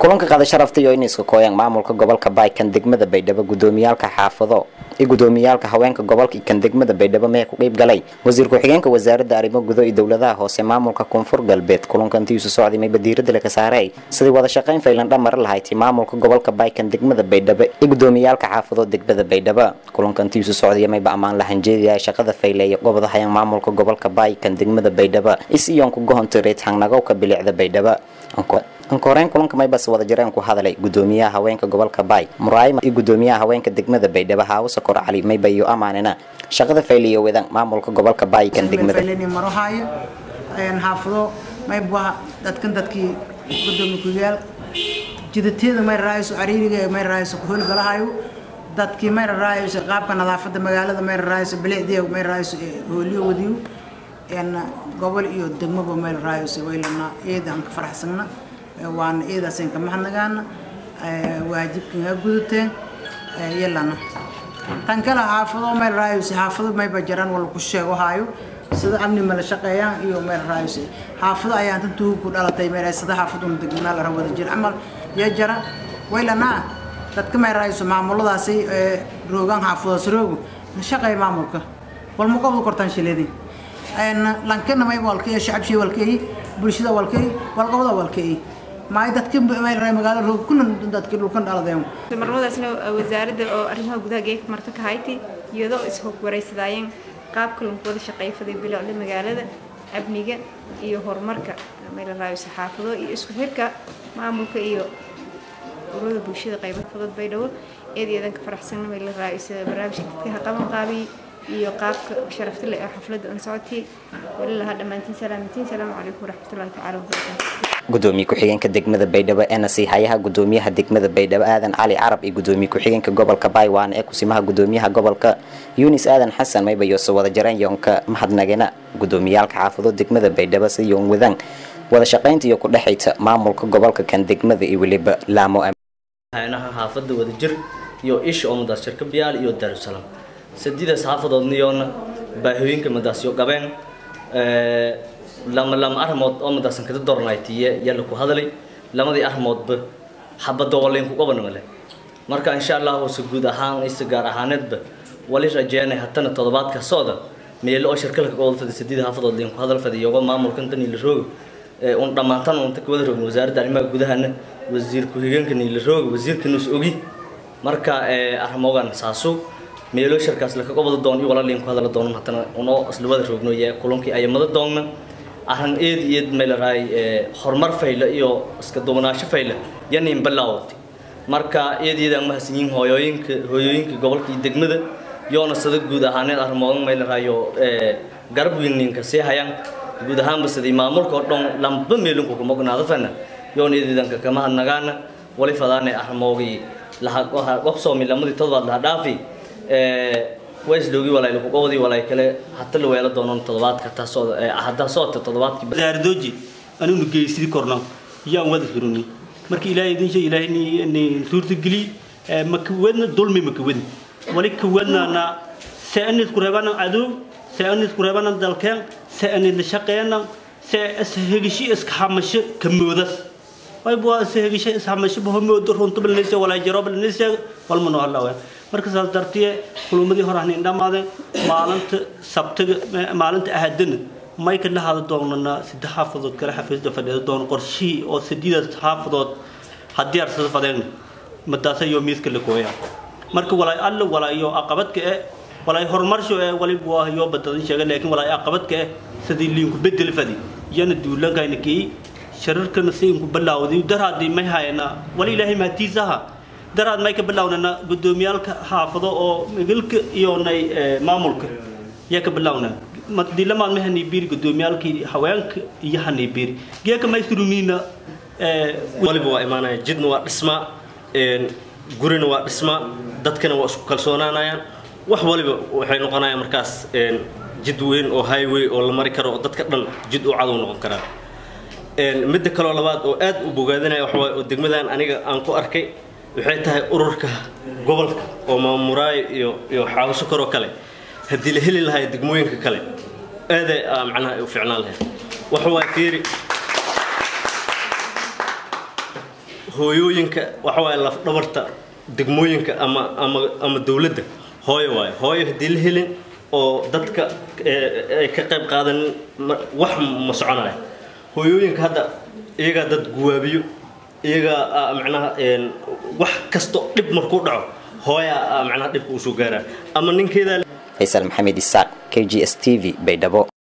kulanka qaada sharafta iyo inay isku kooyaan maamulka gobolka baay kan degmada baydhabo gudoomiyaalka xaafado iyo gudoomiyaalka haweenka gobolka kan degmada baydhabo mee ku qeyb galay wasiir ku-xigeenka wasaaradda arrimo gudo iyo dowladaha hoose maamulka koonfur galbeed kulankantiisu socday mayba diirada laga saaray sidii wada shaqayn faylan dhamar lahayti maamulka gobolka baay kan degmada baydhabo iyo gudoomiyaalka xaafado degmada baydhabo kulankantiisu socday mayba ammaan lahan jeediyay shaqada fayleeya gobada hayaan maamulka gobolka baay kan degmada baydhabo isiyoonku gohontireed hangnagowka bilicda baydhabo ankoreyn kulanka maybas wada jireen ku hadalay gudoomiyaha haweenka gobolka baay muraayma iyo gudoomiyaha haweenka degmada baydhabo haawo sokor cali mayba iyo amaanina shaqada fayliyo wadan maamulka gobolka baay kan degmada marahaayo xaafado mayba dadkan dadkii gudoomiye kuyaal jidateeda may raayso cariiriga may raayso ku howlgalahayo dadkii may raayso qaabka nadaafada magaalada may raayso bilicdiya may raayso hooliyo wadiyo gobol iyo degmaba may raayso waylana eedaan ka faraxsana waana eedaasan ka mahadnagaana waajibkan ha gudateen yalana tan kale xaafado meel raayos xaafado mayba jiraan wala ku sheego haayo sida amni mala shaqeeyaan iyo meel raayos xaafado ayaan tan tuug ku dhalatay meel sida xaafaduna degmada la wada jir amal ya jara waylana dadka meel raayos maamuladaasi roogan xaafadaas roogo la shaqeey maamulka wal ma qobdo kortaan shileedin lankana may walkay shacabshi walkay bulshada walkay walqabada walkay maay dadka magaalada roog kulan dadka dhulkan dhaladeen marmadaasna wasaaradda oo arrimaha gudaha geeka marta ka hayti iyadoo ishog wareysadaayeen qaabka lagu wada shaqayfaday bilicda magaalada amniga iyo horumarka meel raayo saxaafado iyo isku xirka maamulka iyo ururada bulshada qaybad fudud baydhabo eed iyadan ka faraxsan meel raayo sida barnaamijka dadka qaban qaabiy iyo qaabka sharafta leh ee xafladda aan socotay wali lahaa dhammaantiin salaamantiin salaamu calaykum waraxmatullahi tacaala wabarakaatu gudoomiye ku-xigeenka degmada baydhabo ee nasiihayaha gudoomiyaha degmada baydhabo aadan cali carab iyo gudoomiye ku-xigeenka gobolka baaywan ee kusimaha gudoomiyaha gobolka yunis aadan xasan mayba yoose wada jareen yoonka mahadnagana gudoomiyaalka xaafado degmada baydhabo si yoon wadaan wada shaqaynta iyo kudhexayta maamulka gobolka kan degmada iyo weliba laamo haynaha xaafada wadajir iyo isha oo madaas shirka biyaal iyo daarusalaam sadidaas xaafadoodniyoona baahooyinka madaasyo qabeen lama lama arrimood oo madaasan kada doornaytiye yalla ku hadalay lamadii arrimoodba xabadda walayn ku qaban male marka insha allah hoose guud ahaan isa gaar ahaaneedba wali rajeynay hatana toddobaadka socda meelo oo shirkalka gobol fadi saddeed xaafadood leen ku hadal fadi iyago maamulkan tan ila roog un dhammaantan unta ka wada roogin wasaaradda arrimaha gudahana wasiir ku-xigeenkan ila roog wasiirkan is ogi marka arrimogan saasu meelo shirkaas laka gobol doon iyo walaalin ku hadal doon hatana unoo isla wada roogno iyo kulankii ayamada doonna arrin eed eed meelaraay horumar fayla iyo iska duwanaansho fayla yanin bilaawatay marka eed eedaan mahadsanyihin hooyooyinka hooyooyinka gobolka iyo degmada yoona sada guud ahaaneed arrimoodan meelaraayo garab weyninka sii hayaan guud ahaanba sidii maamulka oo dhan lamba meelinku kuma ognaado fana yoona eed eedanka kama hadnagaana wali fadaane arrimoogii laha wabsoomi lamadii todobaad laha dhaafi waisdhoogi walay lagu qowdi walay kale hata la weelo doonan toddobaadka taasoo hadda soota toddobaadkii wasaaradooji anignu geysidi korno yaan wada suruni marka ilaahay idin shay ilaahay ni ni suurta geli makawadna dulmi makawadna wali kawadna se anis ku reebana adow se anis ku reebana dalkeen se anis shaqeena se ashegishi iska hamasho kamoodas way bua ashegishi is hamasho bahomoodo runta balnaysa walaa jaro balnaysa walmano allah waa marka saas dartiye kulumadii hore ahnayn dhammaadeen maalinta sabtiga maalinta ahadana may ka lahada doonana saddex xaafadood kale xafiisda fadhida doon qorshihii oo sideedaas xaafadood haddii arsada fadeen madaasa iyo miiska la gooya marka walaay alla walaayo aqabadka eh walaay horumarsho eh wali waa yoo badadan sheega laakiin walaay aqabadka eh sidii liinku bedel fadi yana duulankayna kii shararkana si inku bilaawday daraadii may hayana wali ilaahay mahatiisaha daraad may ka bilownana gudoomiyaalka xaafado oo migilka iyo nay maamulka yaa ka bilowna dilamaad ma haniibiri gudoomiyaalkii haweenka iyo haniibiri geeka may surumiina waliba waa imaanaya jidna waa dhisma gurina waa dhisma dadkana waa isku kalsoonaanayaan wax waliba waxay noqonayaan markaas jid weyn oo highway oo la mari karo oo dadka dhan jid u cadow noqon karaan midda kaloo labaad oo aad u bogaadinaya waxawaaye oo degmadan aniga aan ku arkay waxay tahay ururka gobolka oo maamuraayo iyo iyo xaawasho koroo kale haddii la heli lahaa degmooyinka kale aaday macnaha u ficnaan lahayd waxa waa fiiri hooyooyinka waxa waaye lafdhabarta degmooyinka ama ama ama dowladda hooyo waaye hooyo haddii la helin oo dadka ay ka qayb qaadanin wax ma soconaya hooyooyinka hadda iyagaa dad guwaabiyo iyagaa macnaha wax kasto dhib markuu dhaco hooyaa macnaha dhibka usoo gaaraa ama ninkeedaa faysal maxamed isaaq k g s t v baydhabo